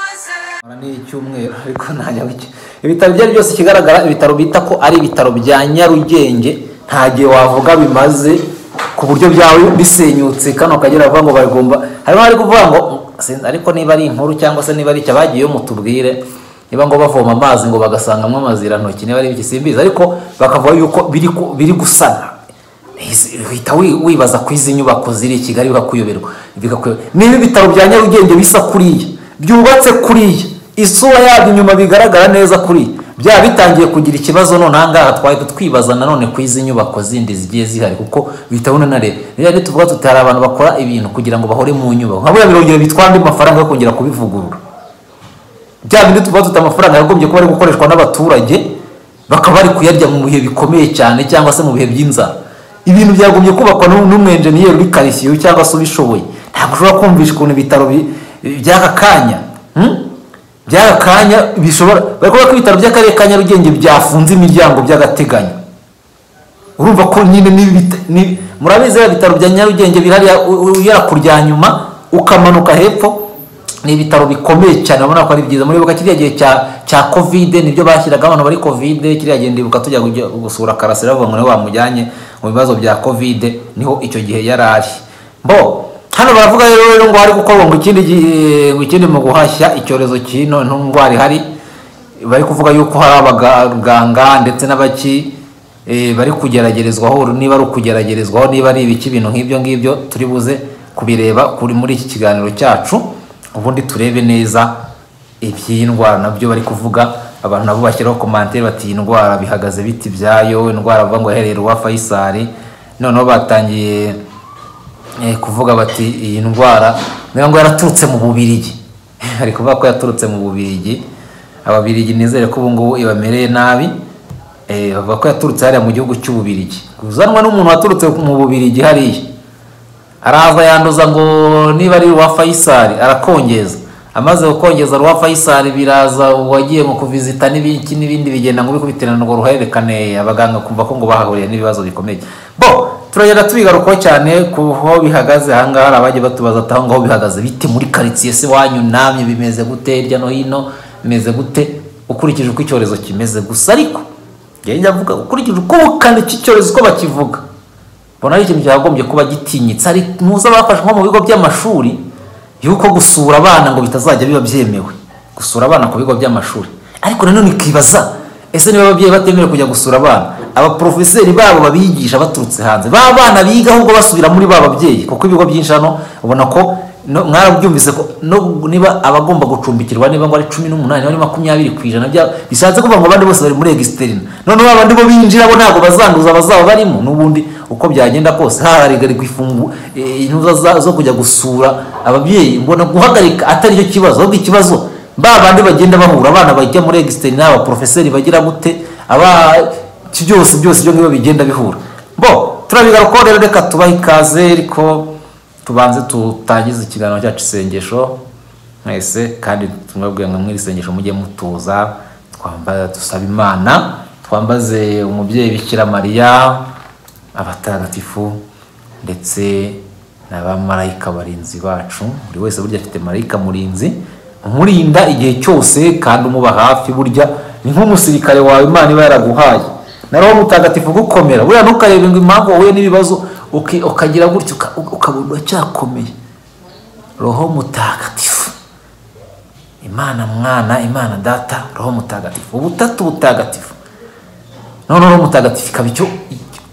nkora n'icyumweru ariko nta nyabugenge ibitaro ibyo ari byose ikigaragara ibitaro bita ko ari ibitaro bya nyarugenge nta gihe wavuga bimaze ku buryo byawe bisenyutse kano kagera bavuga ngo baragomba harimo bari kuvuga ngo "Sin- ariko niba ari inkuru cyangwa se niba ari icyo abagiyeyo mutubwire niba ngo bavoma amazi ngo bagasangamo amazirantoki niba ari ibyo simbizi ariko bakavuga yuko biri ku- biri gusana uhita wi- wibaza ko izi nyubako ziri i kigali bikakuyoberwa bikakuyobera niba ibitaro bya nyarugenge bisa kuriya byubatse kuriya isura yabyo inyuma bigaragara neza kuriya byaba bitangiye kugira ikibazo none ahangaha twahita twibaza nanone ku izi nyubako zindi zigiye zihari kuko bihita unanareba rero rero tuvuga tuti hari abantu bakora ibintu kugira ngo bahore mu nyubako nka buriya birongera bitwara andi mafaranga yo kongera kubivugurura bya bindi tuba tuta amafaranga yagombye kuba ari gukoreshwa n'abaturage bakaba bari kuyarya mu bihe bikomeye cyane cyangwa se mu bihe by'inzara ibintu byagombye kubakwa n'u- n'umwenjeniyeri uri karisiyo cyangwa se ubishoboye ntabwo ushobora kumvisha ukuntu ibitaro bi- by'aka kanya hmm? by'aka kanya bishobora bari kuvuga ko ibitaro by'akarere ka nyarugenge byafunze imiryango by'agateganyo urumva ko nyine n'ibi bita- ni- murabizi ya bitaro bya nyarugenge bihariya u- u- ugera ku rya nyuma ukamanuka hepfo ni ibitaro bikomeye cyane urabona ko ari byiza muribuka kiriya gihe cya cya kovide nibyo bashyiraga abantu bari kovide kiriya gihe ndibuka tujya kujya gusura karasira bavuga ngo niwe wamujyanye mu bibazo bya kovide niho icyo gihe yari ari mbo hano baravuga rero rero ngo hari gukorwa ngo ikindi gihe- ngo ikindi mu guhashya icyorezo cy'ino ndwara ihari bari kuvuga yuko hari abaganga ndetse n'abaki eh, bari kugeragerezwaho niba ari ukugeragerezwaho niba ari ibiki ibintu nk'ibyo ngibyo turi buze kubireba kuri muri iki kiganiro cyacu ubundi turebe neza iby'iyi ndwara nabyo bari kuvuga abantu nabo bashyiraho komantere bati iyi ndwara bihagaze biti byayo indwara bavuga ngo yahereye uwa fayisari noneho batangiye eh, kuvuga bati iyi ndwara niyo ngo yaraturutse mu bubirigi hari kuvuga ko yaturutse mu bubirigi ababirigi nizere ko ubu ngubu ibamereye nabi eh, bavuga ko yaturutse hariya mu gihugu cy'ububirigi uzanwa n'umuntu waturutse mu bubirigi hariya araza yanduza ngo niba ari uwa fayisari arakongeza amaze gukongeza ruwa fayisari biraza uwagiye mu kuvizita n'ibiki n'ibindi bigenda ngo bikubiterana ngo ruhererekane abaganga kumva ko ngo bahahuriye n'ibibazo bikomeye bo turagenda tubigarukaho cyane ku ho bihagaze ahangaha hari abagiye batubaza ati aho ngaho bihagaze bite muri karitsiye se wanyu namye bimeze gute hirya no hino bimeze gute ukurikije uko icyorezo kimeze gusa ariko njyewe njya mvuga ukurikije uko ubukana iki cyorezo uko bakivuga mbona ari ikintu cyagombye kuba gitinyitse ari muze abafashe nko mu bigo by'amashuri yuko gusura abana ngo bitazajya biba byemewe gusura abana ku bigo by'amashuri ariko nanone ukibaza ese niba ababyeyi batemerewe kujya gusura abana abaporofeseri babo babigisha baturutse hanze ba bana biga ahubwo basubira muri ba babyeyi kuko ibigo byinshi hano ubona ko no- mwarabyumvise ko no- niba abagomba gucumbikirwa niba ngo ari cumi n'umunani niba ari makumyabiri ku ijana bya- bishatse kuvuga ngo abandi bose bari muri egisiterina noneho abandi bo binjira bo ntabwo bazanduza abazaba barimo n'ubundi uko byagenda kose hahagarikwa ifunguro intuza za- zo kujya gusura ababyeyi mbona guhagarika atari cyo kibazo ahubwo ikibazo ba bandi bagenda bahura abana bajya muri egisiterina abaporofeseri bagira gute aba iki byose byose ibyo ngibyo bigenda bihura bo turabigarukaho rero reka tubahe ikaze ariko tubanze tutangize ikiganiro cyacu isengesho mwese kandi tumwebwe ngo mwiri sengesho mujye mutuza twambaza dusaba imana twambaze umubyeyi bikira mariya abatagatifu ndetse n'abamarayika barinzi bacu buri wese burya afite marayika murinzi umurinda igihe cyose kandi umuba hafi burya ni nk'umusirikare wawe imana iba yaraguhaye na roho mutagatifu gukomera buriya ntukarebe ngo impamvu wahuye n'ibibazo uki- ukagira gutya uka- ukabona uracyakomeye roho mutagatifu imana mwana imana data roho mutagatifu ubutatu butagatifu noneho roho mutagatifu ikaba icyo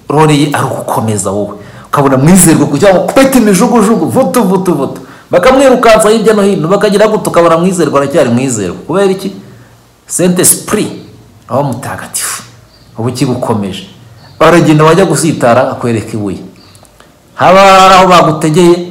roreye ari ugukomeza wowe ukabona mwizerwe kugira ngo kubeta imijugujugu vutu vutu vutu bakamwirukansa hirya no hino bakagira gutya ukabona mwizerwa aracyari mwizerwa kubera iki sente sipuri roho mutagatifu ubu kigukomeje baragenda wajya gusitara akwereka ibuye haba hari aho bagutegeye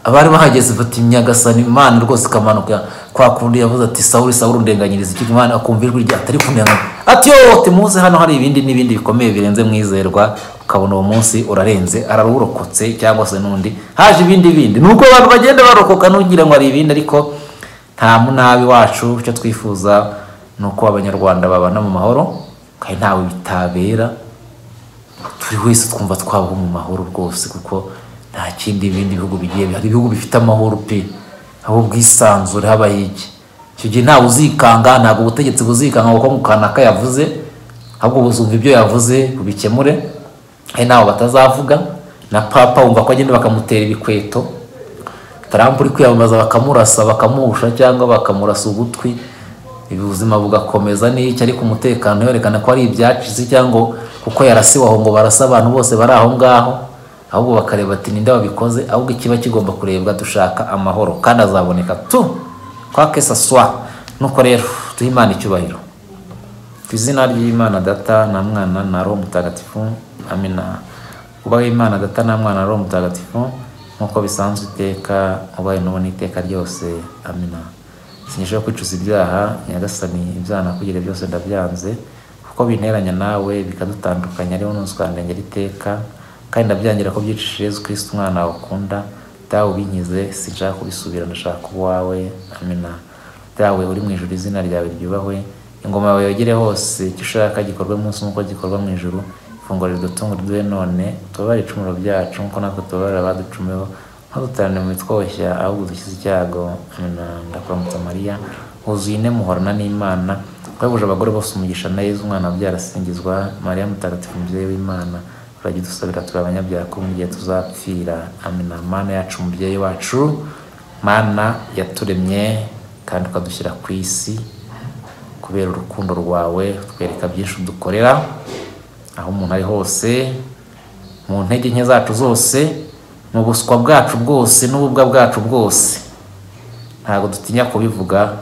abari bahageze bati nyagasani imana rwose ikamanuka kwa kundi yavuze ati sawuri sawuri ndenganyiriza iki imana akumva ijwi rya atari kunenga ati yote muze hano hari ibindi n'ibindi bikomeye birenze mwizerwa ukabona uwo munsi urarenze ararurokotse cyangwa se n'undi haje ibindi bindi nuko abantu bagenda barokoka ntugira ngo hari ibindi ariko nta munabi wacu icyo twifuza ni uko abanyarwanda babana mu mahoro kandi ntawe bitabera turi wese twumva twabaho mu mahoro rwose kuko nta kindi ibindi bihugu bigiye hari ibihugu bifite amahoro pe aho ubwisanzure habaye iki icyo gihe ntawe uzikanga ntabwo ubutegetsi buzikanga kuko mukanaka yavuze ahubwo buzumva ibyo yavuze bubikemure hari n'abo batazavuga na papa wumva ko agenda bakamutera ibikweto tarampa uri kwiyamamaza bakamurasa bakamuhusha cyangwa bakamurasa ugutwi ubuzima bugakomeza n'icyo ariko umutekano werekana ko ari ibyacitse cyangwa kuko yarasiwe aho ngo barasa abantu bose bari aho ngaho ahubwo bakareba ati ninde wabikoze ahubwo ikiba kigomba kurebwa dushaka amahoro kandi azaboneka tu kwa kesa swa nuko rero duhe imana icyubahiro ku izina ry'imana data na mwana na roho mutagatifu amina ubaho imana data na mwana na roho mutagatifu nk'uko bisanzwe iteka ubaye n'ubu n'iteka ryose amina sinyishaho kwicuza ibyaha nyagasani ibyaha nakugira byose ndabyanze kuko binteranya nawe bikadutandukanya ariho ntuzikandengera iteka kandi ndabyangira ko byicisha Yesu Kristo umwana wawe ukunda dawe ubinkize sinshaka kubisubira ndashaka uwawe amina dawe uri mu ijuru izina ryawe ryubahwe ingoma yawe yogere hose icyo ushaka gikorwe munsi nk'uko gikorwa mu ijuru ifunguro ridutunga riduhe none tubabarire icumuro byacu nk'uko natwe tubabarira abaducumeho ntudutarane mu bitwoshya ahubwo dushyize icyago amina ndakuramutsa mariya huzuye ine muhorana n'imana twabuje abagore bose umugisha na yezu umwana wabyara asingizwa mariya mutagatifu umubyeyi w'imana urajya udusabira turi abanyabyaha ko mu gihe tuzapfira amina mana yacu umubyeyi wacu mana yaturemye kandi ukadushyira ku isi kubera urukundo rwawe utwereka byinshi udukorera aho umuntu ari hose mu ntege nke zacu zose mu buswa bwacu bwose n'ububwa bwacu bwose ntabwo dutinya kubivuga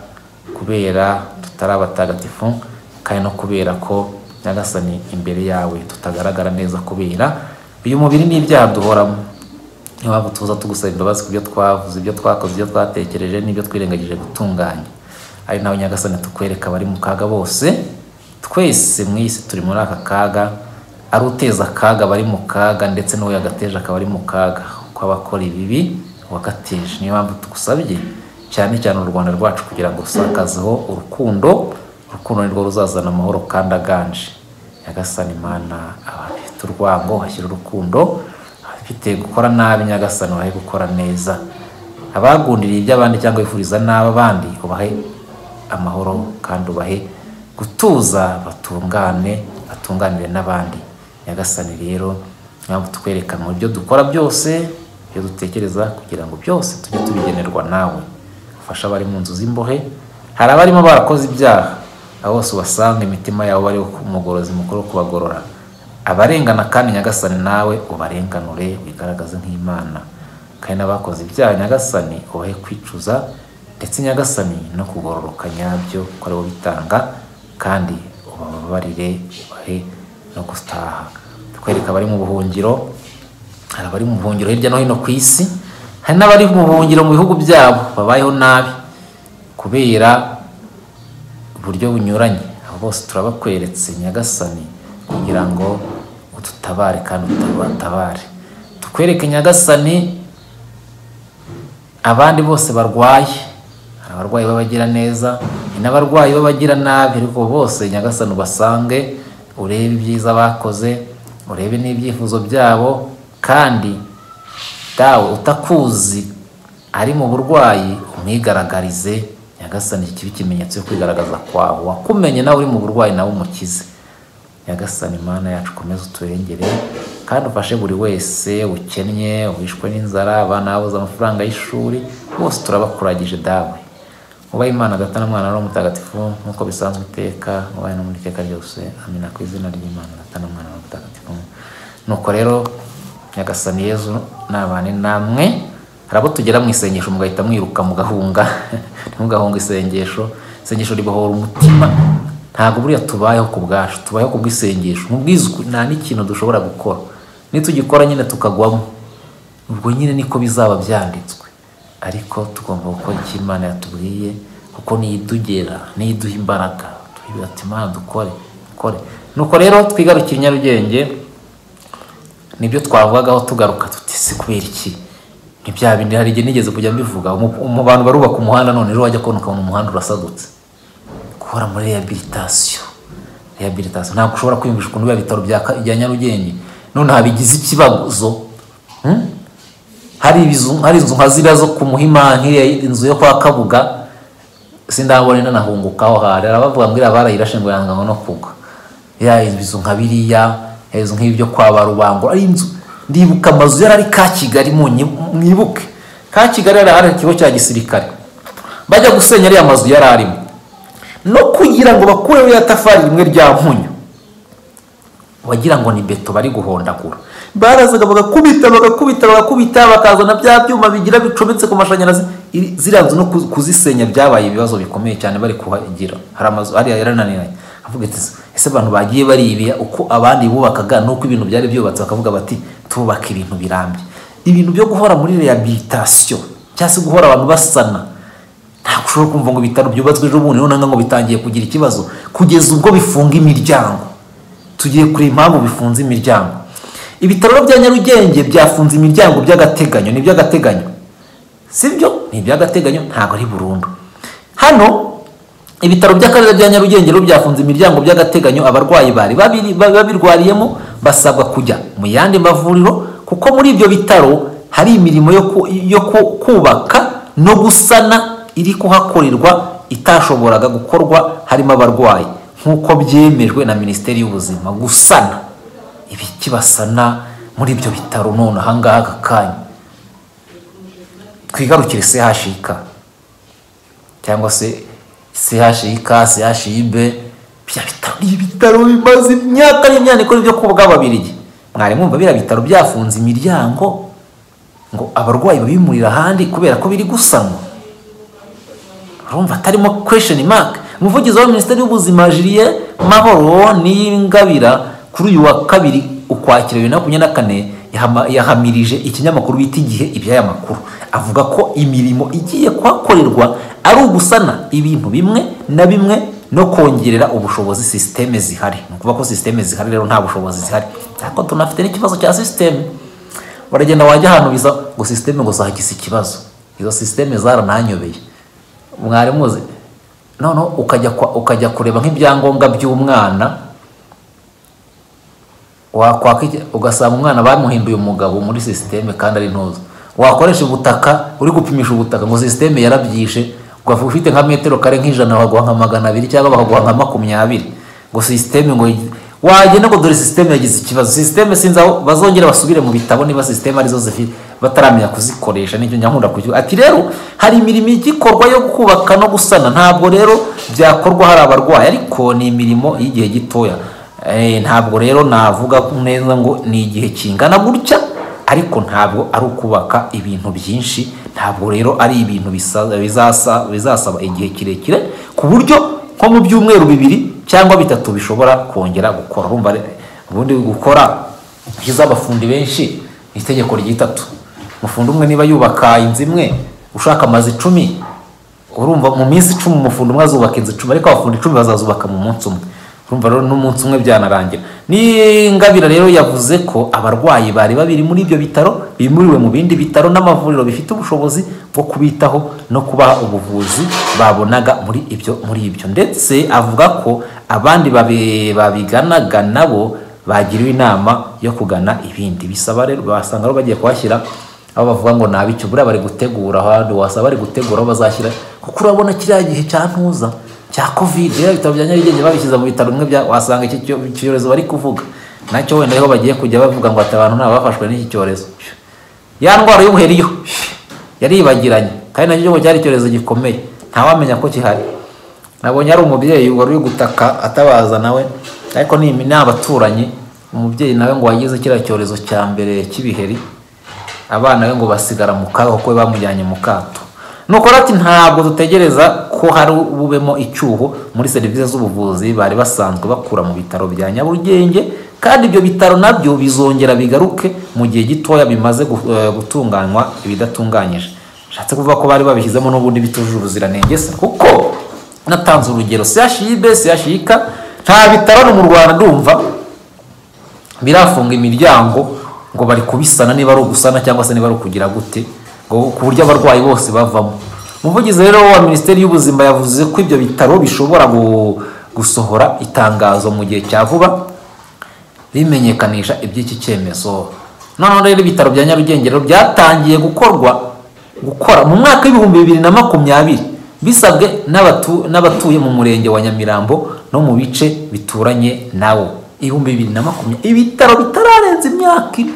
kubera tutari abatagatifu kandi no kubera ko nyagasani imbere yawe tutagaragara neza kubera uyu mubiri n'ibyaha duhoramo niyo mpamvu tuza tugusaba imbabazi ku byo twavuze ibyo twakoze ibyo twatekereje n'ibyo twirengagije gutunganya ari nawe nyagasani tukwereka abari mu kaga bose twese mu isi turi muri aka kaga ari uteza akaga abari mu kaga ndetse n'uwo yagateje akaba ari mu kaga kuko abakora ibibi wagateje niyo mpamvu tugusabye cyane cyane u rwanda rwacu kugira ngo rusakazeho urukundo urukundo nirwo ruzazana amahoro kandi aganje nyagasani imana abafite urwango hashyira urukundo abafite gukora nabi nyagasani ubahe gukora neza abagundiriye iby'abandi cyangwa bifuriza nabi abandi ubahe amahoro kandi ubahe gutuza batungane batunganire n'abandi nyagasani rero ntabwo tukwereka mu byo dukora byose ibyo dutekereza kugira ngo byose tujye tubigenerwa nawe ufasha abari mu nzu z'imbohe hari abarimo barakoze ibyaha abo bose ubasanga imitima yabo bari umugorozi mukuru wo kubagorora abarengana kandi nyagasani nawe ubarenganure wigaragaze nk'imana kandi n'abakoze ibyaha nyagasani ubahe kwicuza ndetse nyagasani no kugororoka nyabyo kuko aribo bitanga kandi ubababarire ubahe no gutaha tukwereka abari mu buhungiro hari abari mu buhungiro hirya no hino ku isi hari n'abari mu buhungiro mu bihugu byabo babayeho nabi kubera uburyo bunyuranye abo bose turabakweretse nyagasani kugira ngo udutabare kandi utubatabare tukwereke nyagasani abandi bose barwaye hari abarwayi b'abagira neza n'abarwayi b'abagira nabi ariko bose nyagasani ubasange urebe ibyiza bakoze urebe n'ibyifuzo byabo kandi dawe utakuzi ari mu burwayi umwigaragarize nyagasani kiba ikimenyetso cyo kwigaragaza kwawe wakumenye nawe uri mu burwayi nawe umukize nyagasani imana yacu ukomeze uturengere kandi ufashe buri wese ukennye wishwe n'inzara abana babuze amafaranga y'ishuri bose turabakuragije dawe ubaye imana data na mwana n'uwo mutagatifu nk'uko bisanzwe iteka ubaye no muri iteka ryose amina ku izina ry'imana data na mwana n'uwo mutagatifu nuko rero nyagasani yezu nabane namwe hari abo tugera mu isengesho mugahita mwiruka mugahunga ntimugahunga isengesho isengesho ribohora umutima ntabwo buriya tubayeho ku bwacu tubayeho ku bw'isengesho mu bwizwi nta n'ikintu dushobora gukora nitugikora nyine tukagwamo ubwo nyine niko bizaba byanditswe ariko tugomba gukora icyo imana yatubwiye kuko niyo idugera niyo iduha imbaraga tubwira ati imana dukore dukore nuko rero twigarukire nyarugenge nibyo twavugagaho tugaruka tuti si kubera iki ntibya bindi hari igihe nigeze kujya mbivuga mu bantu barubaka umuhanda none ejo wajya kubona ukabona umuhanda urasadutse gukora muri rehabilitation rehabilitation ntabwo ushobora kwiyumvisha ukuntu biba ibitaro bya nyarugenge none habigize ikibazo hari inzu nka ziriya zo ku muhima nk'iriya inzu yo kwa kabuga sindabone nanahungukaho hari arabavuga ngo iriya barayirashe ngo yanga no kugwa ya inzu nka biriya inzu nk'ibyo kwa ba rubango ari inzu ndibuka amazu yari ari ka kigali mwibuke ka kigali yari ahari ikigo cya gisirikare bajya gusenya ariya mazu yari arimo no kugira ngo bakureho ya tafari rimwe rya mpunyu wagira ngo ni beto bari guhondagura barazaga bagakubita bagakubita bagakubita bakazana bya byuma bigira bicometse ku mashanyarazi iri- ziriya nzu no ku- kuzisenya byabaye ibibazo bikomeye cyane bari kuhagira hari amazu hariya yarananiranye avuga ati ese abantu bagiye baribira uko abandi bubakaga nuko ibintu byari byubatse bakavuga bati tubaka ibintu birambye ibintu byo guhora muri rehabilitation cyangwa se guhora abantu basana ntabwo ushobora kumva ngo ibitaro byubatswe ejo bundi noneho ngo bitangiye kugira ikibazo kugeza ubwo bifunga imiryango tugiye kureba impamvu bifunze imiryango ibitaro bya nyarugenge byafunze imiryango by'agateganyo ni iby'agateganyo si byo ni iby'agateganyo ntabwo ari burundu hano ibitaro by'akarere bya nyarugenge rero byafunze imiryango by'agateganyo abarwayi bari babiri- ba- babirwariyemo basabwa kujya mu yandi mavuriro kuko muri ibyo bitaro hari imirimo yo ku- yo ku- kubaka no gusana iri kuhakorerwa itashoboraga gukorwa harimo abarwayi nk'uko byemejwe na minisiteri y'ubuzima gusana ibiki basana muri ibyo bitaro none ahangaha aka kanya twigarukire sehashika cyangwa se CHIK, CHIB bya bitaro ni ibitaro bimaze imyaka n'imyaka ikora ibyo kubwa ababirigi mwari mwumva biriya bitaro byafunze imiryango ngo abarwayi babimurira ahandi kubera ko biri gusanwa urumva atarimo kwesheni maka umuvugizi wa minisiteri y'ubuzima jiriye mahoro n'ingabira kuri uyu wa kabiri ukwakira bibiri na makumyabiri na kane yahama- yahamirije ikinyamakuru bita igihe iby'aya makuru avuga ko imirimo igiye kuhakorerwa ari ugusana ibintu bimwe na bimwe no kongerera ubushobozi sisiteme zihari ni ukuvuga ko sisiteme zihari rero nta bushobozi zihari ariko tunafite n'ikibazo cya sisiteme baragenda wajya ahantu biza ngo sisiteme ngo zagize ikibazo izo sisiteme zarananyobeye mwari muzi noneho ukajya kwa- ukajya kureba nk'ibyangombwa by'umwana wakwaka iki- ugasanga umwana bamuhinduye umugabo muri sisiteme kandi ari ntuza wakoresha ubutaka uri gupimisha ubutaka ngo sisiteme yarabyishe ukavuga ufite nka metero kare nk'ijana bakaguha nka magana abiri cyangwa bakaguha nka makumyabiri ngo sisiteme ngo wagenda ngo dore sisiteme yagize ikibazo sisiteme sinzi aho bazongera basubire mu bitabo niba sisiteme arizo zifite bataramenya kuzikoresha nicyo nyankunda kukivuga ati rero hari imirimo igikorwa yo kubaka no gusana ntabwo rero byakorwa hari abarwayi ariko ni imirimo y'igihe gitoya Eh, ntabwo rero navuga neza ngo ni igihe kingana gutya ariko ntabwo ari ukubaka ibintu byinshi ntabwo rero ari ibintu bisa- bizasa- bizasaba igihe kirekire ku buryo nko mu byumweru bibiri cyangwa bitatu bishobora kongera gukora urumva re- ubundi gukora hiza abafundi benshi ni itegeko ry'itatu umufundi umwe niba yubaka inzu imwe ushaka amazu icumi urumva mu minsi icumi umufundi umwe azubaka inzu icumi ariko abafundi icumi bazazubaka mu munsi umwe urumva rero n'umunsi umwe byanarangira n'ingabire rero yavuze ko abarwayi bari babiri muri ibyo bitaro bimuriwe mu bindi bitaro n'amavuriro bifite ubushobozi bwo kubitaho no kubaha ubuvuzi babonaga muri ibyo muri ibyo ndetse avuga ko abandi babi- babiganaga nabo bagiriwe inama yo kugana ibindi bisaba rero basanga rero bagiye kuhashyira aho bavuga ngo nabicyo buriya bari gutegura ahandi wasaba bari gutegura aho bazashyira kuko urabona kiriya gihe cya ntuza cya covid rero ibitaro bya nyarugenge babishyize mu bitaro bimwe bya- wasanga iki cyo- icyorezo bari kuvuga nacyo wenda ariho bagiye kujya bavuga ngo ati abantu ntabwo bafashwe n'iki cyorezo ya ndwara y'ubuheri yo yaribagiranye kandi nacyo cyo cyari icyorezo gikomeye ntawamenya ko gihari nabonye ari umubyeyi wari uri gutaka atabaza nawe ariko ni ni abaturanyi umubyeyi nawe ngo wagize kiriya cyorezo cya mbere cy'ibiheri abana be ngo basigara mu kaga kuko bamujyanye mu kato nuko rero ati ntabwo dutegereza ko hari bubemo icyuho muri serivisi z'ubuvuzi bari basanzwe bakura mu bitaro bya nyarugenge kandi ibyo bitaro nabyo bizongera bigaruke mu gihe gitoya bimaze gu- eh, gutunganywa ibidatunganyije bishatse kuvuga ko bari babishyizemo n'ubundi bitujuje ubuziranenge se kuko natanze urugero CHIB CHIK nta bitaro no mu Rwanda ndumva birafunga imiryango ngo bari kubisana niba ari ugusana cyangwa se niba ari ukugira gute ngo ku buryo abarwayi bose bavamo umuvugizi rero wa minisiteri y'ubuzima yavuze ko ibyo bitaro bishobora gu- gusohora itangazo mu gihe cya vuba rimenyekanisha iby'iki cyemezo noneho rero ibitaro bya nyarugenge rero byatangiye gukorwa gukora mu mwaka w'ibihumbi bibiri na makumyabiri bisabwe n'abatu- n'abatuye mu murenge wa nyamirambo no mu bice bituranye nawo ibihumbi bibiri na makumyabiri ibitaro bitararenza imyaka ine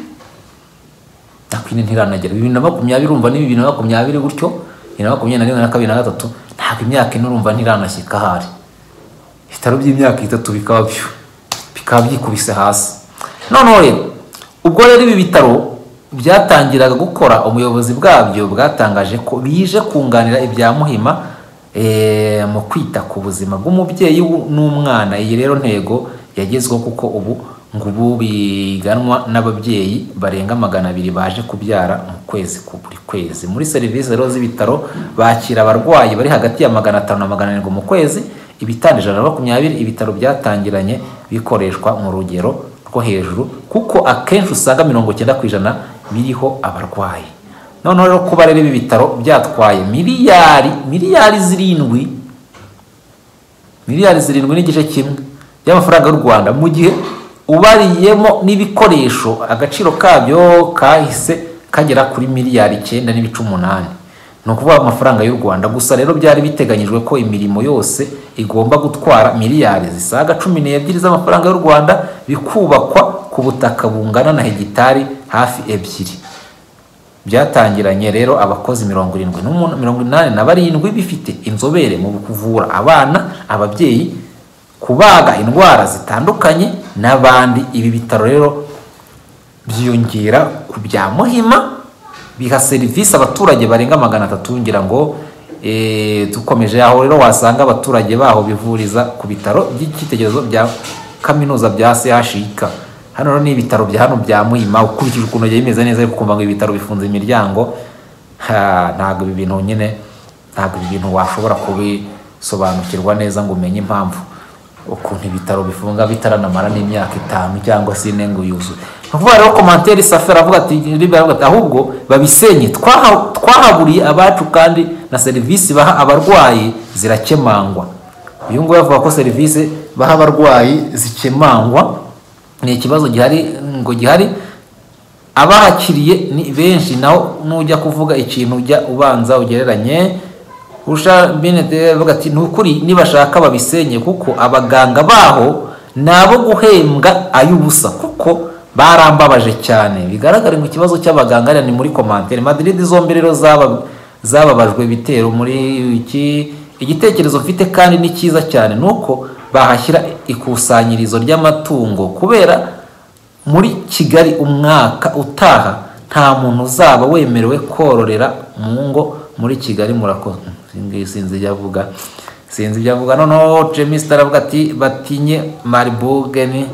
ariko ine ntiranagera bibiri na makumyabiri urumva ni bibiri na makumyabiri gutyo bibiri na makumyabiri na rimwe na kabiri na gatatu ntabwo imyaka ine urumva ntiranashyika ahari ibitaro by'imyaka itatu bikaba byo bikaba byikubise hasi noneho rero ubwo rero ibi bitaro byatangiraga gukora ubuyobozi bwabyo bwatangaje ko bije kunganira ibya muhima eh, mu kwita ku buzima bw'umubyeyi w'u- n'umwana iyi rero ntego yagezweho kuko ubu ngo ubu biganwa n'ababyeyi barenga magana abiri baje kubyara mu kwezi ku buri kwezi muri serivisi rero z'ibitaro bakira abarwayi bari hagati ya magana atanu na magana arindwi mu kwezi ibitanda ijana na makumyabiri ibitaro byatangiranye bikoreshwa mu rugero rwo hejuru kuko akenshi usanga mirongo icyenda ku ijana biriho abarwayi noneho rero kuba rero ibi bitaro byatwaye miliyari miliyari zirindwi miliyari zirindwi n'igice kimwe by'amafaranga y'u rwanda mu gihe ubariyemo n'ibikoresho agaciro kabyo kahise kagera kuri miliyari icyenda n'ibice umunani ni ukuvuga amafaranga y'u rwanda gusa rero byari biteganyijwe ko imirimo yose igomba gutwara miliyari zisaga cumi n'ebyiri z'amafaranga y'u rwanda bikubakwa ku butaka bungana na hegitari hafi ebyiri byatangiranye rero abakozi mirongo irindwi n'umu- mirongo inani na barindwi bifite inzobere mu kuvura abana ababyeyi kubaga indwara zitandukanye n'abandi ibi bitaro rero byiyongera ku bya muhima biha serivisi abaturage barenga magana atatu ngira ngo eh, dukomeje aho rero wasanga abaturage baho bivuriza ku bitaro by'icyitegererezo bya kaminuza bya chik hano rero ni ibitaro bya hano bya muhima ukurikije ukuntu yagiye bimeze neza ariko ukumva ngo ibitaro bifunze imiryango ha, ntabwo ibi bintu nyine ntabwo ibi bintu washobora kubisobanukirwa neza ngo umenye impamvu ukuntu ibitaro bifunga bitaranamara n'imyaka itanu cyangwa se ine ngo yuzuye ni ukuvuga rero komantere safi aravuga ati Libe aravuga ati, ahubwo babisenye twaha- twahaburiye abacu kandi na serivisi baha abarwayi zirakemangwa uyu nguyu avuga ko serivisi baha abarwayi zikemangwa ni ikibazo gihari ngo gihari abahakiriye ni benshi naho nujya kuvuga ikintu ujya ubanza ugereranye usha binete avuga ati ni ukuri nibashaka babisenye kuko abaganga baho ni abo guhembwa ay'ubusa kuko barambabaje cyane bigaragara ngo ikibazo cy'abaganga hariya ni muri komantere madiridi zombi rero zaba- zababajwe ibitero muri iki igitekerezo mfite kandi ni cyiza cyane ni uko bahashyira ikusanyirizo ry'amatungo kubera muri kigali umwaka utaha nta muntu uzaba wemerewe kororera mu ngo muri kigali murako sinzi sinzi ibyo avuga sinzi ibyo avuga noneho jemisita aravuga ati batinye maribugeni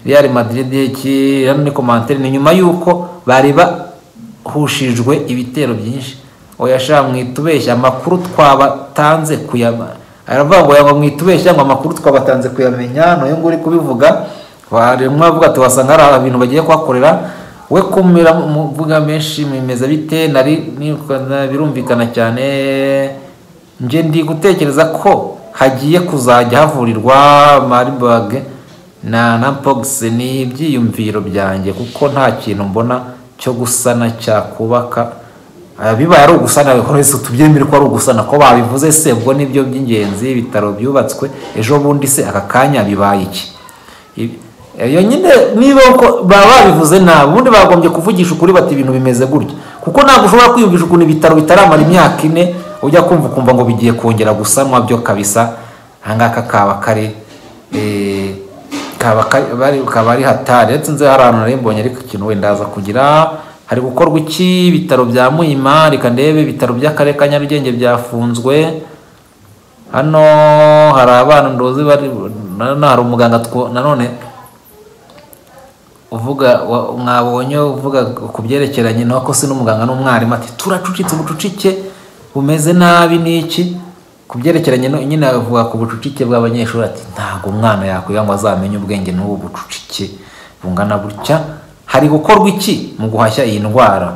real madrid iki hano ni komantere ni nyuma y'uko bari bahushijwe ibitero byinshi oya sha mwitubeshya amakuru twabatanze kuyama aravuga ngo yanga mwitubeshya ngo amakuru twabatanze kuyamenya nayo ngo uri kubivuga waremwa avuga ati wasanga hari ibintu bagiye kuhakorera we kumira muvuga menshi mimeze bite nari ni- birumvikana cyane nje ndi gutekereza ko hagiye kuzajya havurirwa maribage na na pox ni ibyiyumviro byanjye kuko nta kintu mbona cyo gusana cyakubaka Ah, bibaye ari ugusana rwose tubyemere ko ari ugusana ko babivuze se ubwo nibyo by'ingenzi ibitaro byubatswe ejo bundi se aka kanya bibaye iki Ibi- iyo nyine niba uko- baba babivuze nabi ubundi bagombye kuvugisha ukuri bati ibintu bimeze gutya kuko ntabwo ushobora kwiyumvisha ukuntu ibitaro bitaramara imyaka ine ujya kumva ukumva ngo bigiye kongera gusanwa byo kabisa ahangaka kaba kari eh, kaba kari- bari- kaba ari hatari ndetse nzi hari ahantu nari mbonye ariko ikintu wenda aza kugira hari gukorwa iki ibitaro bya muhima reka ndebe ibitaro by'akarere ka nyarugenge byafunzwe hano hari abana ndozi bari nanone hari umuganga two nanone uvuga wa- mwabonye uvuga ku byerekeranye nuko se n'umuganga n'umwarimu ati turacucitse ubucucike bumeze nabi n'iki ku byerekeranye no- nyine avuga ku bucucike bw'abanyeshuri ati ntabwo umwana yakwiga ngo azamenye ubwenge n'ubu bucucike bungana gutya hari gukorwa iki mu guhashya iyi ndwara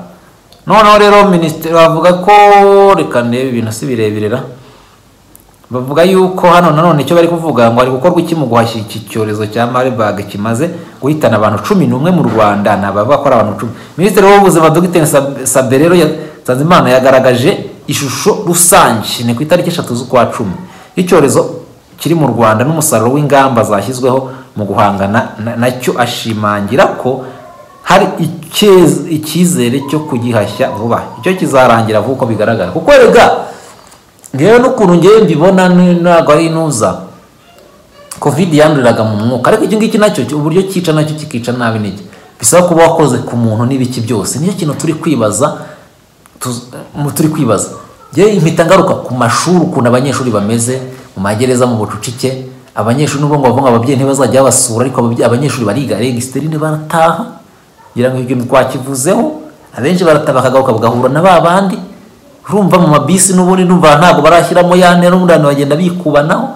noneho rero minisitiri bavuga ko reka ndebe ibintu si birebire ra bavuga yuko hano nanone icyo bari kuvuga ngo hari gukorwa iki mu guhashya iki cyorezo cya maribage kimaze guhitana abantu cumi n'umwe mu rwanda ni abavuga ko ari abantu cumi minisitiri w'ubuzima dogiteri Sab- sabere rero ya- sanzimana yagaragaje ishusho rusange ni ku itariki eshatu z'ukwa cumi y'icyorezo kiri mu rwanda n'umusaruro w'ingamba zashyizweho mu guhangana na- nacyo ashimangira ko hari icyez- icyizere cyo kugihashya vuba icyo kizarangira vuba uko bigaragara kuko rega ngewe n'ukuntu ngewe mbibona ni- ntabwo ari inuza covid yanduriraga mu mwuka ariko iki ngiki nacyo cyo- uburyo cyica nacyo kikica nabi n'iki bisaba kuba wakoze ku muntu n'ibiki byose nicyo kintu turi kwibaza tuz- mu turi kwibaza njyewe impita ngaruka ku mashuri ukuntu abanyeshuri bameze mu magereza mu bucucike abanyeshuri n'ubwo ngo bavuga ngo ababyeyi ntibazajya babasura ariko ababyeyi abanyeshuri bariga regisiterine barataha ngira ngo ibyo twakivuzeho abenshi barataha bakagaruka bagahura na ba bandi urumva mu mabisi n'ubundi numva ntabwo barashyiramo ya ntera ubundi abantu bagenda bikubanaho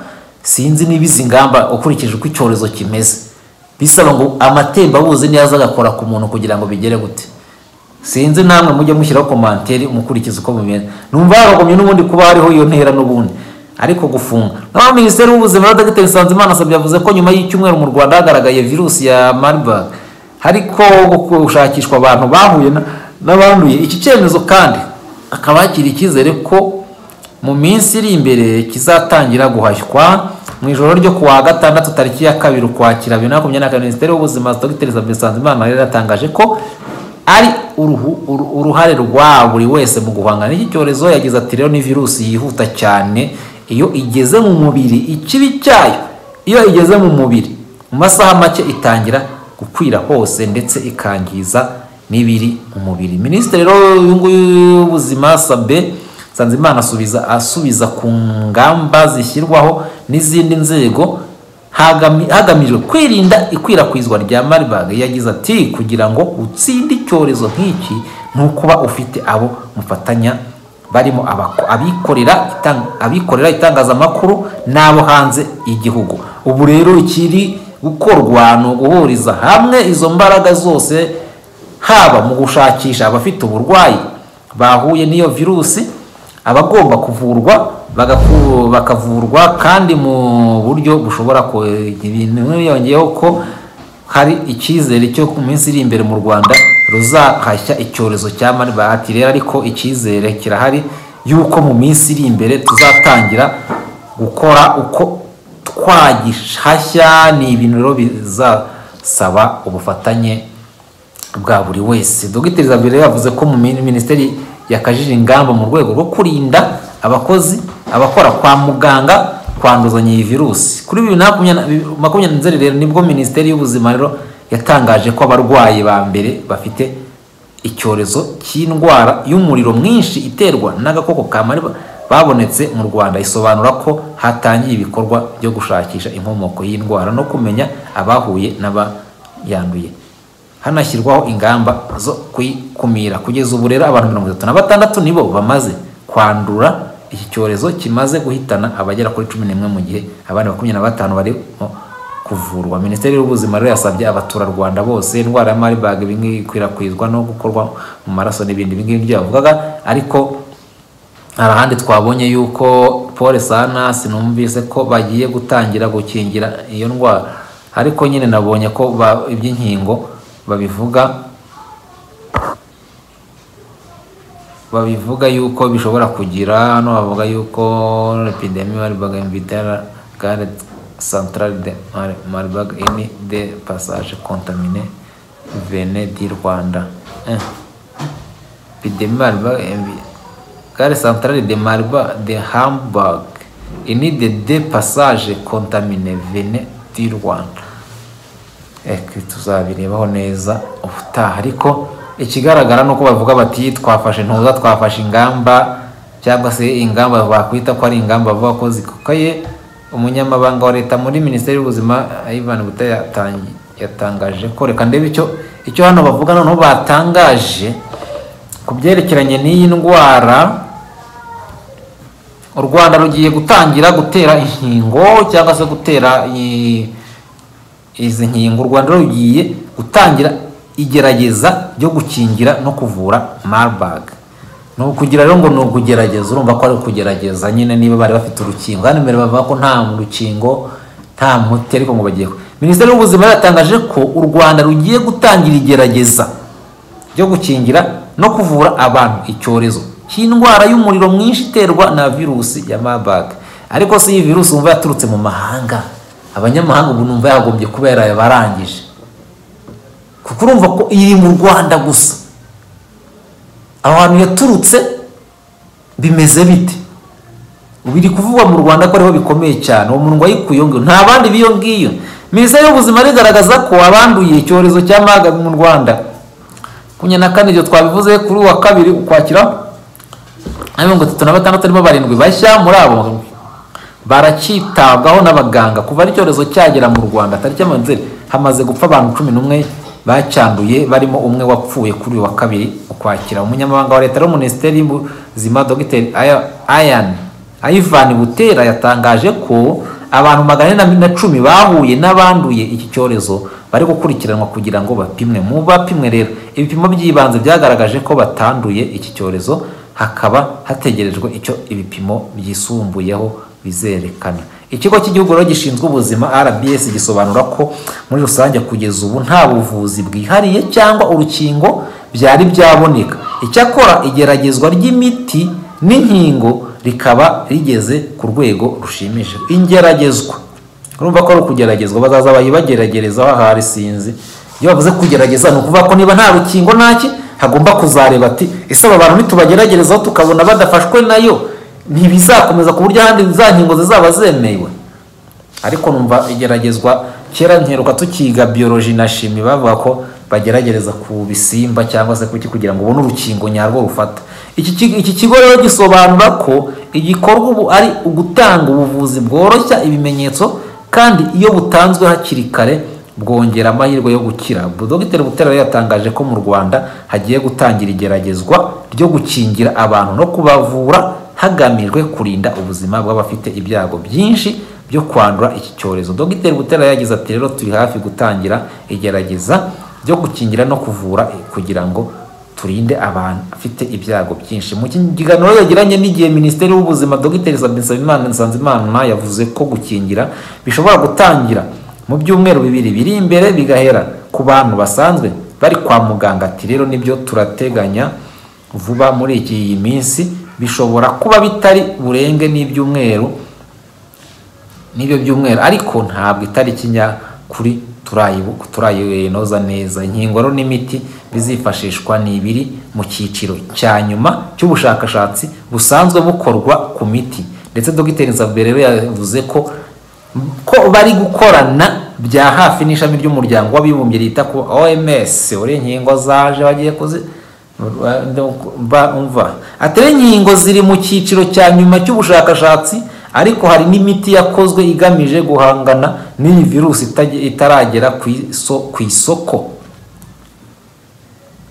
sinzi niba izi ngamba ukurikije uko icyorezo kimeze bisaba ngo amatembabuzi niyaza agakora ku muntu kugira ngo bigere gute sinzi namwe mujye mushyiraho komanteri mukurikiza uko bimeze numva haragumye n'ubundi kuba hariho iyo ntera n'ubundi ariko gufunga naho minisiteri y'ubuzima na dr nsanzimana asabye yavuze ko nyuma y'icyumweru mu rwanda hagaragaye virusi ya marburg hariko gushakishwa abantu bahuye na- n'abanduye iki cyemezo kandi akaba hakiri icyizere ko mu minsi iri imbere kizatangira guhashywa mu ijoro ryo ku wa gatandatu tariki ya kabiri ukwakira bibiri na makumyabiri na kane minisiteri y'ubuzima dr isabelle nsanzimana yari yatangaje ko ari uruhu- uru- uruhare rwa buri wese mu guhangana n'iki cyorezo yagize ati rero ni virusi yihuta cyane iyo igeze mu mubiri ikibi cyayo iyo igeze mu mubiri mu masaha make itangira gukwira hose ndetse ikangiza n'ibiri mu mubiri minisitiri rero uyu nguyu w'ubuzima sabe Sanzimana asubiza asubiza ku ngamba zishyirwaho n'izindi nzego hagami- hagamijwe kwirinda ikwirakwizwa rya Marburg yagize ati kugira ngo utsinde icyorezo nk'iki ni ukuba ufite abo mufatanya barimo abako- abikorera itang- abikorera itangazamakuru n'abo hanze y'igihugu ubu rero ikiri gukorwa ni uguhuriza hamwe izo mbaraga zose haba mu gushakisha abafite uburwayi bahuye n'iyo virusi abagomba kuvurwa bagaku- bakavurwa kandi mu buryo bushobora ko ibintu yongeyeho ko hari icyizere cyo ku minsi iri imbere mu rwanda ruzahashya icyorezo cya marburg ati rero ariko icyizere kirahari yuko mu minsi iri imbere tuzatangira gukora uko twagihashya ni ibintu rero bizasaba ubufatanye bwa buri wese dogiteri zabire yavuze ko mu min- minisiteri yakajije ingamba mu rwego rwo kurinda abakozi abakora kwa muganga kwanduzanya iyi virusi kuri bibiri na makumyabiri makumyabiri na nzeri rero nibwo minisiteri y'ubuzima rero yatangaje ko abarwayi ba mbere bafite icyorezo cy'indwara y'umuriro mwinshi iterwa n'agakoko ka mariba babonetse mu rwanda isobanura ko hatangiye ibikorwa byo gushakisha inkomoko y'indwara no kumenya abahuye n'abayanduye hanashyirwaho ingamba zo kuyikumira kugeza ubu rero abantu mirongo itatu na batandatu nibo bamaze kwandura iki cyorezo kimaze guhitana abagera kuri cumi n'imwe mu gihe abandi makumyabiri na batanu barimo kuvurwa minisiteri y'ubuzima rero yasabye abaturarwanda bose indwara ya marburg ibi ngibi ikwirakwizwa no gukorwa mu maraso n'ibindi ibi ngibyo yavugaga ariko hari ahandi twabonye yuko paul sanas numvise ko bagiye gutangira gukingira iyo ndwara ariko nyine nabonye ko ba- iby'inkingo babivuga babivuga yuko bishobora kugira hano bavuga yuko epidemi marburg invitera gare centrale de Mar- marburg ini de passage contamine vene di rwanda eh. epidemi marburg invi- gare centrale de marburg de hamburg ini de de passage contamine vene di rwanda Eke, tuzabirebaho neza ubutaha ariko ikigaragara ni uko bavuga bati twafashe ntuza twafashe ingamba cyangwa se ingamba bakwita ko ari ingamba bavuga ko zikukaye umunyamabanga wa leta muri minisiteri y'ubuzima ivan buta yatangaje ko reka ndebe icyo icyo hano bavuga noneho batangaje ku byerekeranye n'iyi ndwara u rwanda rugiye gutangira gutera inkingo cyangwa se gutera i- izi nkingo u rwanda rugiye gutangira igerageza ryo gukingira no kuvura marburg ni ukugira rero ngo ni ukugerageza urumva ko ari ukugerageza nyine niba bari bafite urukingo hano imbere bavuga ko nta rukingo nta muti ariko ngo bagiye ku- minisiteri y'ubuzima yatangaje ko u rwanda rugiye gutangira igerageza ryo gukingira no kuvura abantu icyorezo cy'indwara y'umuriro mwinshi iterwa na virusi ya marburg ariko si iyi virusi wumva yaturutse mu mahanga abanyamahanga ubu numva yagombye kuba yarabarangije kuko urumva ko iri mu rwanda gusa aho hantu yaturutse bimeze bite biri kuvugwa mu rwanda ko ariho bikomeye cyane uwo muntu wayikuye ngo nta bandi b'iyo ngiyo minisiteri y'ubuzima rigaragaza ko abanduye icyorezo cya maga mu rwanda makumyabiri na kane ibyo twabivuze kuri uwa kabiri ukwakira na mirongo itatu na batandatu harimo barindwi bashya muri abo baracyitabwaho n'abaganga kuva icyorezo cyagera mu rwanda tariki ya manzeri hamaze gupfa abantu cumi n'umwe bacyanduye barimo umwe wapfuye kuri uyu wa kabiri ukwakira umunyamabanga wa leta no minisiteri y'ubuzima dogiteri ayani ivan butera yatangaje ko abantu magana ane na cumi bahuye n'abanduye iki cyorezo bari gukurikiranwa kugira ngo bapimwe mu bapimwe rero ibipimo by'ibanze byagaragaje ko batanduye iki cyorezo hakaba hategerejwe icyo ibipimo byisumbuyeho bizerekana ikigo cy'igihugu rero gishinzwe ubuzima rbs gisobanura ko muri rusange kugeza ubu nta buvuzi bwihariye cyangwa urukingo byari byaboneka icyakora igeragezwa ry'imiti n'inkingo rikaba rigeze ku rwego rushimishije ingeragezwa urumva ko ari ukugeragezwa bazaza bayibageragereza ahari sinzi iyo bavuze kugerageza ni ukuvuga ko niba nta rukingo ntaki hagomba kuzareba ati ese aba bantu nitubageragerezaho tukabona badafashwe nayo ntibizakomeza ku buryo ahandi za nkingo zizaba zemewe ariko numva igeragezwa kera nkeruka tukiga biyoroji na shimi bavuga ko bageragereza ku bisimba cyangwa se kuki kugira ngo ubone urukingo nyarwo rufata iki kigo rero gisobanura ko igikorwa ubu ari ugutanga ubuvuzi bworoshya ibimenyetso kandi iyo butanzwe hakiri kare bwongera amahirwe yo gukira dogiteri butera rero yatangaje ko mu rwanda hagiye gutangira igeragezwa ryo gukingira abantu no kubavura hagamijwe kurinda ubuzima bw'abafite ibyago byinshi byo kwandura iki cyorezo dogiteri butera yagize ati rero turi hafi gutangira igerageza byo gukingira no kuvura kugira ngo turinde abantu afite ibyago byinshi mu kiganiro yagiranye n'igihe minisiteri y'ubuzima dogiteri sabimana nsanzimana yavuze ko gukingira bishobora gutangira mu byumweru bibiri biri imbere bigahera ku bantu basanzwe bari kwa muganga ati rero nibyo turateganya vuba muri iyi minsi bishobora kuba bitari burenge n'ibyumweru n'ibyo byumweru ariko ntabwo itariki nyakuri turayinoza neza inkingo rero n'imiti bizifashishwa ni ibiri mu cyiciro cya nyuma cy'ubushakashatsi busanzwe bukorwa ku miti ndetse dogiteri nzabere rero yavuze ko ko bari gukorana bya hafi n'ishami ry'umuryango w'abibumbye rita ku oms uri inkingo zaje bagiye kuzi atari inkingo ziri mu cyiciro cya nyuma cy'ubushakashatsi ariko hari n'imiti yakozwe igamije guhangana n'iyi virusi itaragera ku isoko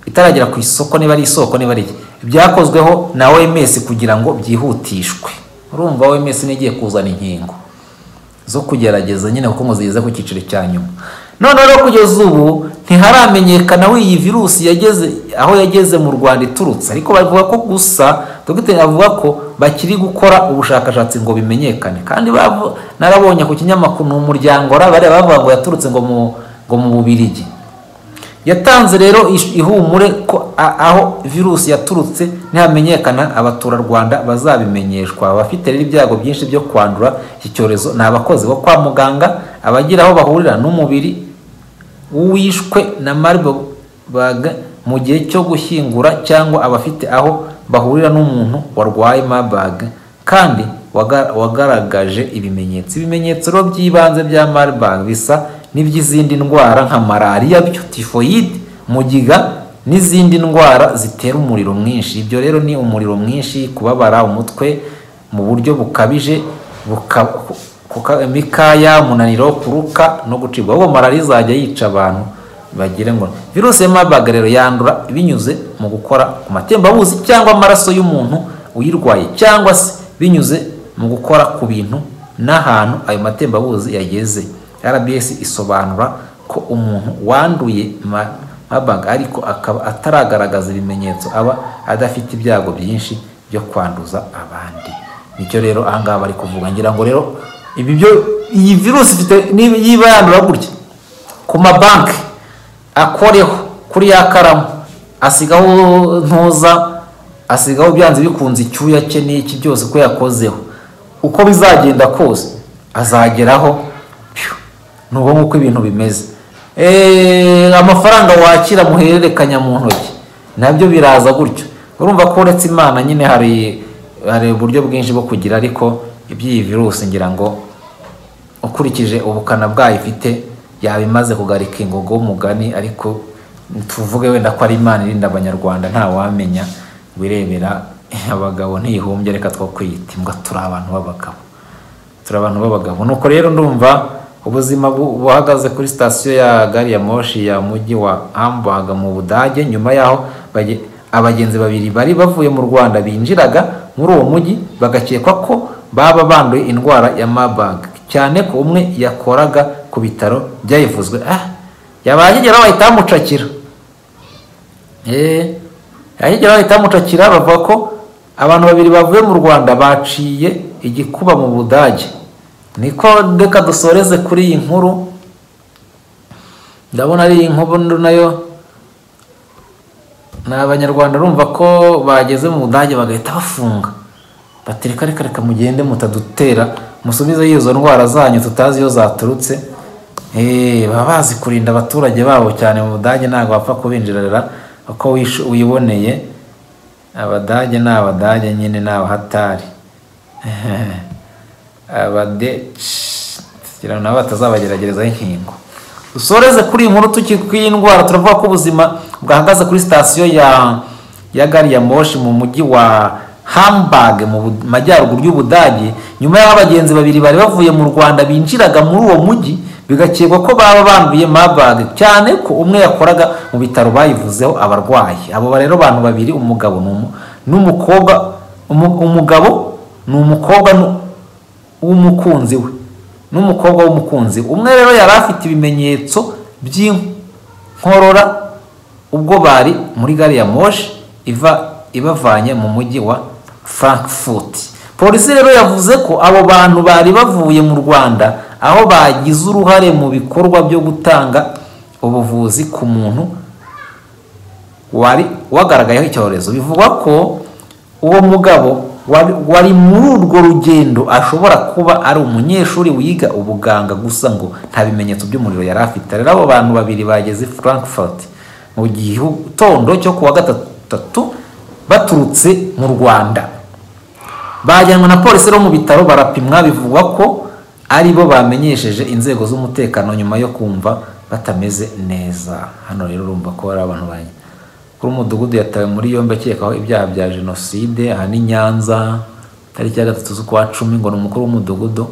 itaragera ku isoko niba ari isoko niba ari byakozweho na oms kugira ngo byihutishwe urumva oms n'igiye kuzana inkingo zo kugerageza nyine kuko ngo zigeze ku cyiciro cya nyuma noneho rero kugeza ubu ntiharamenyekana w'iyi virusi yageze aho yageze mu rwanda iturutse ariko bavuga ko gusa dogiteri avuga ko bakiri gukora ubushakashatsi ngo bimenyekane kandi narabonye ku kinyamakuru ni umuryango bareba bavuga ngo yaturutse ngo mu bubirigi yatanze rero ihumure ko aho virusi yaturutse ntihamenyekana abaturarwanda bazabimenyeshwa abafite rero ibyago byinshi byo kwandura iki cyorezo ni abakozi bo kwa muganga abagira aho bahurira n'umubiri wishwe na mariboga mu gihe cyo gushyingura cyangwa abafite aho bahurira n'umuntu warwaye marburg kandi wagaragaje ibimenyetso ibimenyetso by'ibanze bya marburg bisa n'iby'izindi ndwara nka malariya byo tifoyide mugiga n'izindi ndwara zitera umuriro mwinshi ibyo rero ni umuriro mwinshi kubabara umutwe mu buryo bukabije mikaya umunaniro wo kuruka no gucibwa ahubwo malariya izajya yica abantu bagire ngo virusi ya mabaga rero yandura binyuze mu gukora ku matembabuzi cyangwa amaraso y'umuntu uyirwaye cyangwa se binyuze mu gukora ku bintu n'ahantu ayo matembabuzi yageze rbs isobanura ko umuntu wanduye mabaga ariko akaba ataragaragaza ibimenyetso aba adafite ibyago byinshi byo kwanduza abandi nicyo rero ahangaha bari kuvuga ngira ngo rero ibi byo iyi virusi ifite niba yandura gutya ku mabanki akoreho kuri ya karamu asigaho ntuza asigaho byanze bikunze icyuya cye n'iki byose uko yakozeho uko bizagenda kose azageraho pyo. ni ubu nguko ibintu bimeze Eee, amafaranga wakira muhererekanya mu ntoki nabyo biraza gutyo urumva ko uretse imana nyine hari hari uburyo bwinshi bwo kugira ariko iby'iyi virusi ngira ngo ukurikije ubukana bwayo ifite yaba imaze kugarika ingogo y'umugani ariko tuvuge wenda ko ari imana irinda abanyarwanda ntawamenya wirebera abagabo ntiyihumbye reka two kwiyita imbwa turi abantu b'abagabo turi abantu b'abagabo nuko rero ndumva ubuzima bu- buhagaze kuri sitasiyo ya gari ya moshi ya mujyi wa hamburg mu budage nyuma yaho bage- abagenzi babiri bari bavuye mu rwanda binjiraga muri uwo mujyi bagakekwa ko baba banduye indwara ya marburg cyane ko umwe yakoraga ku bitaro byayivuzwe ah yabahagera bahita bamucakira Eh, ahigera bahita bamucakira bavuga ko abantu babiri bavuye mu rwanda baciye igikuba mu budage niko reka dusoreze kuri iyi nkuru ndabona ari iyi nkuru nayo ni abanyarwanda urumva ko bageze mu budage bagahita bafunga bati reka reka reka mugende mutadutera musubize izo ndwara zanyu tutazi iyo zaturutse Eh, baba bazi kurinda abaturage babo cyane mu budage ntabwo bapfa kubinjirira uko wisho- wiboneye abadage ni abadage nyine ni abahatari abadeci kugira ngo nabo batazabageragerezaho inkingo dusoreze kuri iyi nkuru tukikwiye indwara turavuga ko ubuzima bwahagaze kuri sitasiyo ya ya gari ya moshi mu mujyi wa hamburg mu Bu- majyaruguru y'ubudage nyuma y'aho abagenzi babiri bari bavuye mu rwanda binjiraga muri uwo mujyi bigakekwa ko baba banduye marburg cyane ko umwe yakoraga mu bitaro bayivuzeho abarwayi abo rero bantu babiri umugabo n'umu- n'umukobwa umu- umugabo ni umukobwa n'u- w'umukunzi we n'umukobwa w'umukunzi we. umwe rero yari afite ibimenyetso by'inkorora ubwo bari muri gari ya moshi iva ibavanye mu mujyi wa frankfurt polisi rero yavuze ko abo bantu bari bavuye mu rwanda aho bagize uruhare mu bikorwa byo gutanga ubuvuzi ku muntu wari wagaragayeho icyorezo bivugwa ko uwo mugabo wari- wari muri urwo rugendo ashobora kuba ari umunyeshuri wiga ubuganga gusa ngo nta bimenyetso by'umuriro yari afite rero abo bantu babiri bageze i frankfurt mu gitondo cyo kuwa gatatu baturutse mu rwanda bajyanwe na polisi rero mu bitaro barapimwa bivugwa ko ari bo bamenyesheje inzego z'umutekano nyuma yo kumva batameze neza hano rero urumva ko hari abantu banye kuri umudugudu yatawe muri yombi akekaho ibyaha bya jenoside aha ni nyanza tariki ya gatatu z'ukwa cumi ngo ni umukuru w'umudugudu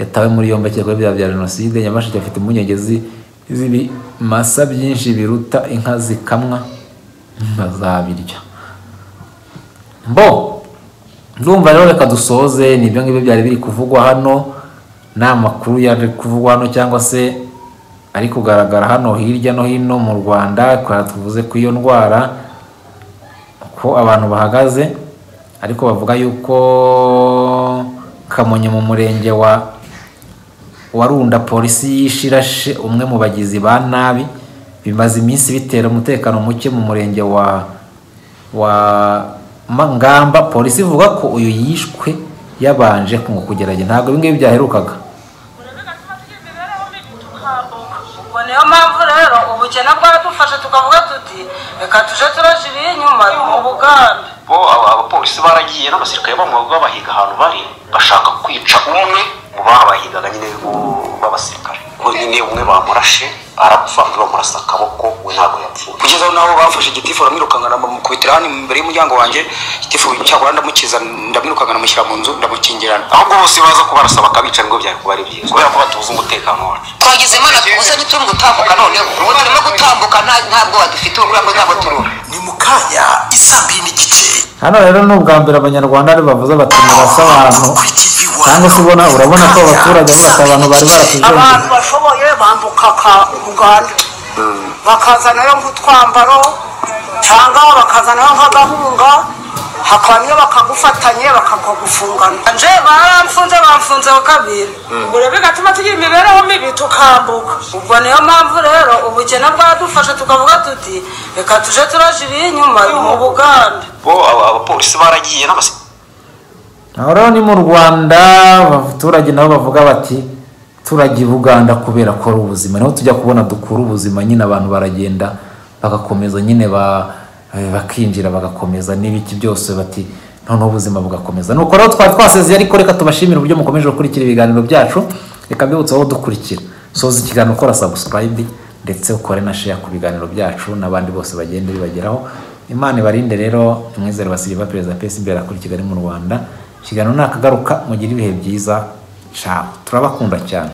yatawe muri yombi akekaho ibyaha bya jenoside nyamasheke afite impungenge zi- z'ibimasa byinshi biruta inka zikamwa bazabirya bo ndumva rero reka dusoze nibyo ngibyo byari biri kuvugwa hano ni amakuru yari kuvugwa hano cyangwa se ari kugaragara hano hirya no hino mu rwanda kwa tuvuze ku iyo ndwara ko abantu bahagaze ariko bavuga yuko kamonyi mu murenge wa warunda polisi yishirashe umwe mu bagizi ba nabi bimaze iminsi bitera umutekano muke mu murenge wa wa Ma- ngamba polisi ivuga ko uyu yishwe yabanje kunga kugerageza ntabwo ibi ngibi byaherukaga ubwo niyo mpamvu rero ubukene bwaradufashe tukavuga tuti reka tuje turaje ibiri inyuma ubugambi bo aba- abapolisi baragiye n'abasirikare bamwe babahiga ahantu bari bashaka kwica umwe mu babahigaga nyine bo- b'abasirikare ko nyine umwe bamurashe arapfa undi bamurasa akaboko we ntabwo yapfuye kugeza aho naho bamfashe igitifu baramwirukanga ndamukubitira hano imbere y'umuryango wanjye igitifu cyagura ndamukiza ndamwirukanga ndamushyira mu nzu ndamukingirana ahubwo bose baza kubarasa bakabica nibwo byari kuba ari byiza kubera ko batubuza umutekano wacu twagize imana tubuze ntituri gutambuka noneho ubu turimo gutambuka nta- nta bwoba dufite kubera ko ntabwo turura ni mu kanya isaa mbiri n'igice hano rero ni ubwa mbere abanyarwanda ari bavuze bati murasa abantu kuri TV One. cyangwa se ubona urabona ko abaturage bose abantu bari baratujengeye abantu bashoboye bambuka ka- uganda bakazanayo nk'utwambaro cyangwa bakazanayo nk'agahunga hakaba niyo bakagufatanya bakakugufungana nje baramfunze bamfunze ho kabiri ubwo rero bigatuma tugira imibereho mibi tukambuka ubwo niyo mpamvu rero ubukene bwadufashe tukavuga tuti reka tuje turajira inyuma mu buganda bo aba- abapolisi baragiye n'abasirikare aho rero ni mu rwanda abaturage nabo bavuga bati turajya i buganda kubera ko ari ubuzima niho tujya kubona dukura ubuzima nyine abantu baragenda bagakomeza nyine ba- eh, bakinjira bagakomeza n'ibiki byose bati noneho ubuzima bugakomeza nuko rero twari twasezeye ariko reka tubashimire uburyo mukomeje gukurikira ibiganiro byacu reka mbibutse aho dukurikira soza ikiganiro ukora sabusikarayibi ndetse ukore na sheya ku biganiro byacu n'abandi bose bagenda bibageraho imana ibarinde rero umwizero wa siriva perezida pesi imbere akora i kigali mu rwanda ikiganiro nakagaruka mugire ibihe byiza caho turabakunda cyane